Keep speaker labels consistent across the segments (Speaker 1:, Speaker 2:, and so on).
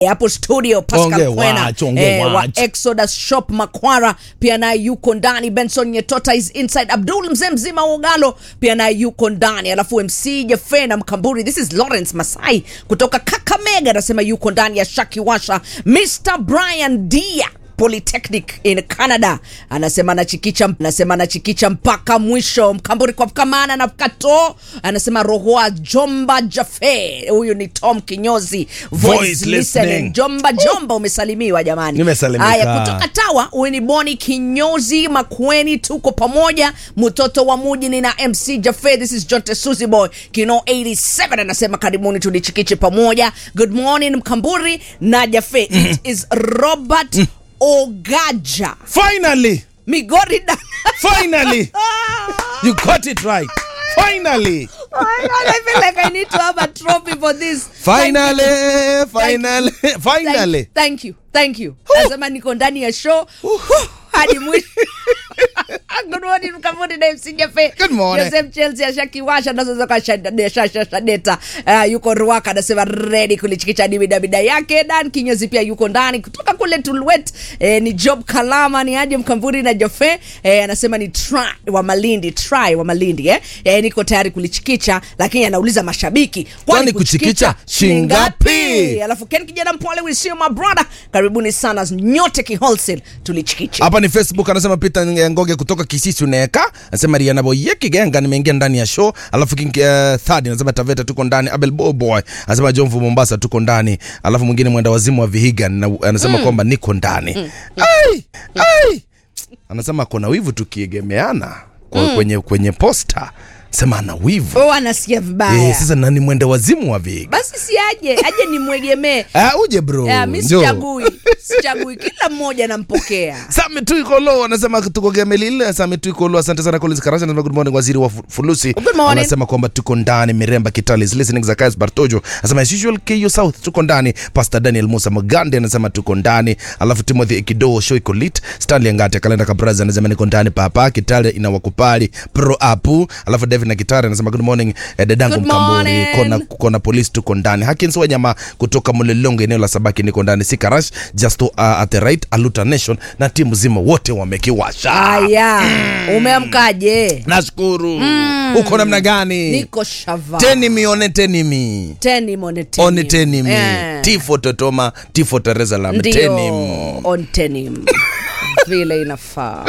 Speaker 1: hapo studio Pascal
Speaker 2: Ongea
Speaker 1: Kwena
Speaker 2: wacho, ongea
Speaker 1: wa
Speaker 2: wacho.
Speaker 1: Exodus Shop Makwara pia naye yuko ndani. Benson Nyetota is inside. Abdul mzee mzima wa Ugalo pia naye yuko ndani, alafu MC Jefe na Mkamburi. This is Lawrence Masai kutoka Kakamega anasema yuko ndani ya Shaki Washa. Mr Brian Dia Polytechnic in Canada anasema anachikicha anasema anachikicha mpaka mwisho. Mkamburi kwa kamana na kato anasema rohoa Jomba Jafe, huyu ni Tom Kinyozi voice,
Speaker 2: Voice
Speaker 1: listening.
Speaker 2: listening.
Speaker 1: Jomba Jomba, umesalimiwa jamani.
Speaker 2: Nimesalimika.
Speaker 1: Haya, kutoka Tawa, huyu ni Boni Kinyozi Makweni, tuko pamoja, mtoto wa muji ni na MC Jafe. This is John Tesuzi Boy Kino 87 anasema karibuni, tulichikiche pamoja. Good morning Mkamburi na Jafe. It is Robert Ogaja
Speaker 2: Finally,
Speaker 1: Migori da
Speaker 2: finally, you got it right. Finally,
Speaker 1: Oh my God, I feel like I need to have a trophy for this.
Speaker 2: finally, finally, finally.
Speaker 1: Thank, thank you, thank you. Nasema niko ndani ya show hadi mwisho. Good morning Mkamburi na MC Jefe.
Speaker 2: Good morning.
Speaker 1: Joseph Chelsea ashakiwasha nazo zoka shadeta. Uh, yuko Ruaka anasema ready kulichikicha dibida bida yake. Dan Kinyozi pia yuko ndani kutoka kule Tulwet. Eh, ni Job Kalama ni aje Mkamburi na Jefe. Eh, anasema ni try wa Malindi, try wa Malindi eh. Eh, niko tayari kulichikicha lakini anauliza mashabiki
Speaker 2: Kwani kuchikicha shingapi?
Speaker 1: Alafu Ken kijana mpole we see you my brother. Karibuni sana nyote ki wholesale tulichikiche.
Speaker 2: hapa ni facebook anasema peter ngoge kutoka kisisi uneka anasema riana boye kigenga nimeingia ndani ya show alafu king uh, third anasema taveta tuko ndani abel boboy anasema jomvu mombasa tuko ndani alafu mwingine mwenda wazimu wa vihiga na, anasema kwamba niko ndani ai ai anasema kona wivu tukiegemeana kwa, kwenye kwenye posta sema ana wivu
Speaker 1: Oh, anasikia vibaya.
Speaker 2: eh, sasa nani mwenda wazimu wa vihiga
Speaker 1: Basi si aje, aje nimwegemee.
Speaker 2: ah, uje bro
Speaker 1: Ah, mi
Speaker 2: njoo.
Speaker 1: sichagui, sichagui, kila mmoja nampokea.
Speaker 2: Sami Tuikolo anasema tuko Gemelil. Sami Tuikolo, asante sana Collins Karasha, anasema good morning waziri wa fu- fulusi.
Speaker 1: Good morning.
Speaker 2: Anasema kwamba tuko ndani Miremba Kitale is listening Zacchaeus Bartojo. Anasema as usual KU South tuko ndani. Pastor Daniel Musa Magande anasema tuko ndani. Alafu Timothy Ekido show iko lit. Stanley Ngate kalenda Kabraza anasema niko ndani papa. Kitale inawakupali pro apu. Alafu David na Kitare anasema good morning eh, dadangu
Speaker 1: Good
Speaker 2: Mkamburi.
Speaker 1: morning.
Speaker 2: Kona kona polisi tuko ndani. Hakins Wanyama kutoka Mulelongo eneo la Sabaki niko ndani. Sikarash Justo uh, at the right Aluta Nation na timu zima wote wamekiwasha.
Speaker 1: Haya, umeamkaje?
Speaker 2: Nashukuru. Uko namna gani?
Speaker 1: Niko shava.
Speaker 2: Tenimi one tenimi.
Speaker 1: Teni mone teni.
Speaker 2: One tenimi.
Speaker 1: Eh,
Speaker 2: Tifo Totoma, Tifo Teresalam.
Speaker 1: Ndio,
Speaker 2: Tenim.
Speaker 1: on tenim. Vile inafaa.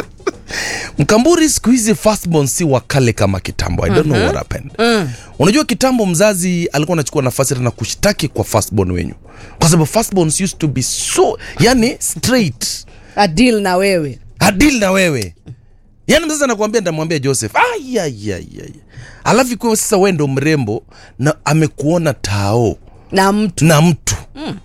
Speaker 2: Mkamburi siku hizi firstborn si wakale kama kitambo. I don't know what happened. Unajua kitambo mzazi alikuwa anachukua nafasi hata na kushtaki kwa firstborn wenyu. Kwa sababu firstborns used to be so, yani straight.
Speaker 1: A deal na wewe.
Speaker 2: adil na wewe yaani mzazi anakuambia nitamwambia joseph Ai, ai, ai, ai. alafu ikiwa sasa wewe ndo mrembo na amekuona tao
Speaker 1: Na mtu.
Speaker 2: na mtu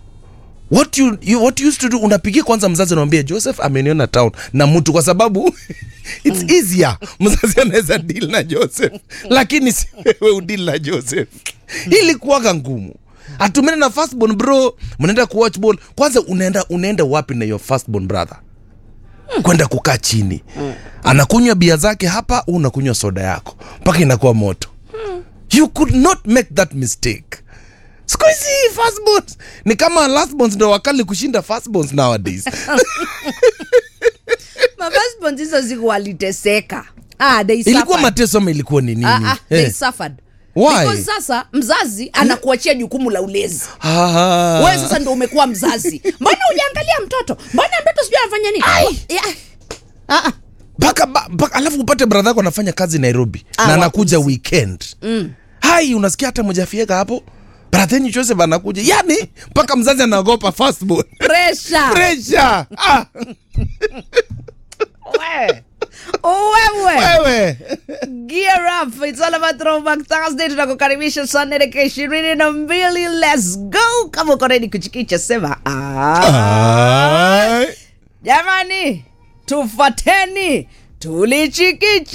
Speaker 2: what you, you, what you used to do unapigia kwanza mzazi anamwambia joseph ameniona town na mtu kwa sababu its easier mzazi anaweza deal na joseph lakini si wewe udil na joseph ilikuwaga ngumu atumene na firstborn bro mnaenda kuwatch ball kwanza unaenda unaenda wapi na your firstborn brother kwenda kukaa chini anakunywa bia zake hapa u unakunywa soda yako mpaka inakuwa moto you could not make that mistake siku hizi firstborns ni kama lastborns ndo wakali kushinda firstborns nowadays
Speaker 1: Mafasbons hizo ziku waliteseka. Ah, they
Speaker 2: ilikuwa
Speaker 1: suffered.
Speaker 2: mateso ama ilikuwa ni nini
Speaker 1: Ah, ah, they
Speaker 2: Eh.
Speaker 1: suffered.
Speaker 2: Why?
Speaker 1: Because sasa mzazi anakuachia jukumu la ulezi.
Speaker 2: Ah.
Speaker 1: wewe sasa ndo umekuwa mzazi mbona ujaangalia mtoto mbona mtoto sijui anafanya nini Yeah. Ah, ah.
Speaker 2: mpaka ba- mpaka- alafu upate bradha yako anafanya kazi nairobi
Speaker 1: Ah,
Speaker 2: na anakuja weekend hai unasikia hata mojafieka hapo bradhenyu joseph anakuja yani mpaka mzazi anaogopa firstborn
Speaker 1: pressure
Speaker 2: pressure ah,
Speaker 1: wewe
Speaker 2: wewe
Speaker 1: gear up it's all about throwback thursday tunakukaribisha saa nne dakika ishirini na mbili let's go kama uko ready kuchikicha sema ah.
Speaker 2: Ai.
Speaker 1: jamani tufateni tulichikicha